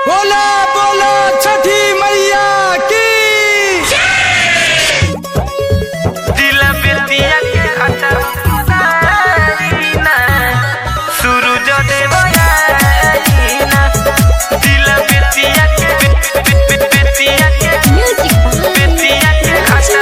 बोला बोला छठी मैया की दिला बेतिया के खाता ना सूरज देवयाना दिला बेतिया के बे- बे- बे- बेतिया के Music बेतिया के खाता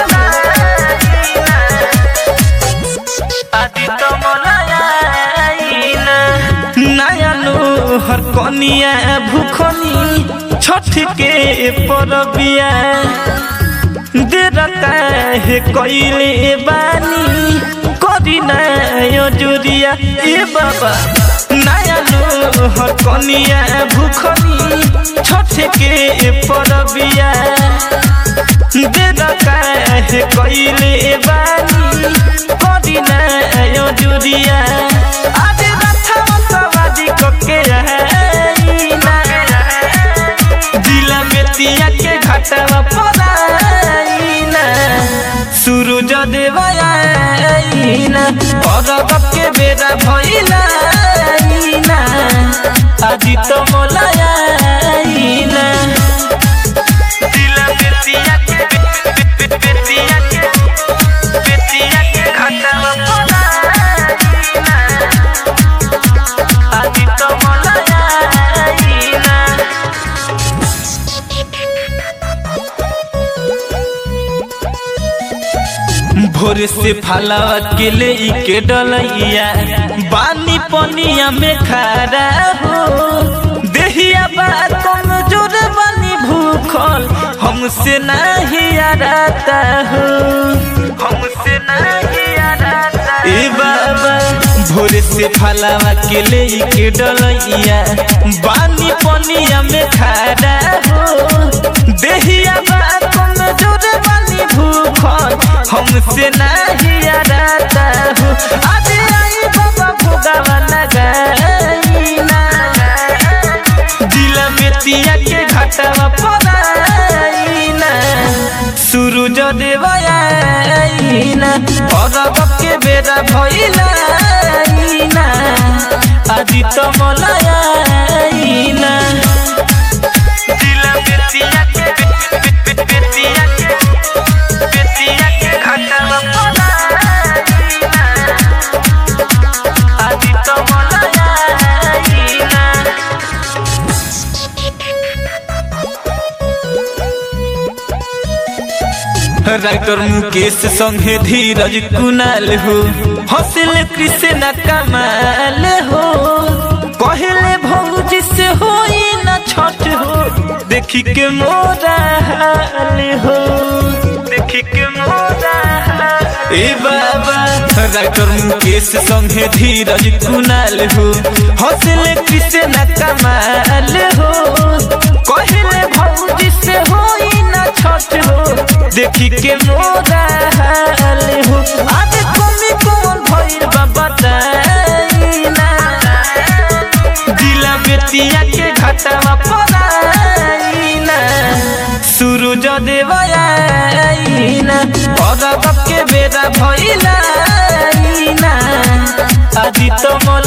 आदि तो मोलायाना नयनु हर कनिया भूखनी छठ के परबिया देरता है कइले बानी करी ना यो जुरिया ए बाबा नया लो हर कनिया भूखनी छठ के परबिया देरता है कइले बानी करी ना यो जुरिया आज रथा सवादी कोके आईना दिला मेतिया के घाटवा पराइना सूरज देवयाइना अरब के बेरा भइलाइना आदि तो मोलाइना दिला मेतिया के बे- बे- बे- बेतिया के बेतिया के घाटवा पराइना आदि तो मोलाइना भोर से फलावा के ले के डलैया बानी पनिया में खड़ा हो देहिया बा कमजोर बानी भूखल हमसे नहीं आराता हो हमसे नहीं आराता ए बाबा भोर से फलावा के ले के डलैया बानी पनिया में खड़ा हो देहिया बा कमजोर बानी भूखल हमसे नहीं आराता हो आज आई बाबा भोगावा लगाईना दिल मेतिया के घाटवा पराईना सूरज देवयाइना अरब के बेरा भइलाइना आदि तो मलाइना दिल मेतिया के बे- बे- बे- बेतिया के बेतिया के घाटवा पराईना आदि तो मलाइना राइटर मुकेश संगे धीरज कुनाल हो हौसल कृष्ण कमाल हो कहले भौजी से होई न छठ हो देखी के मोरा हाल हो देखी के मोरा हाल ए बाबा राइटर मुकेश संगे धीरज कुनाल हो हौसल कृष्ण कमाल हो कहले भौजी से होई न छठ हो देखी के मोरा हाल हो आज कमी कौन भइल बा बताइना दिला बेतिया के घाटवा पराइना सूरज देवयाइना अरब के बेरा भइलाइना आदि तो मोला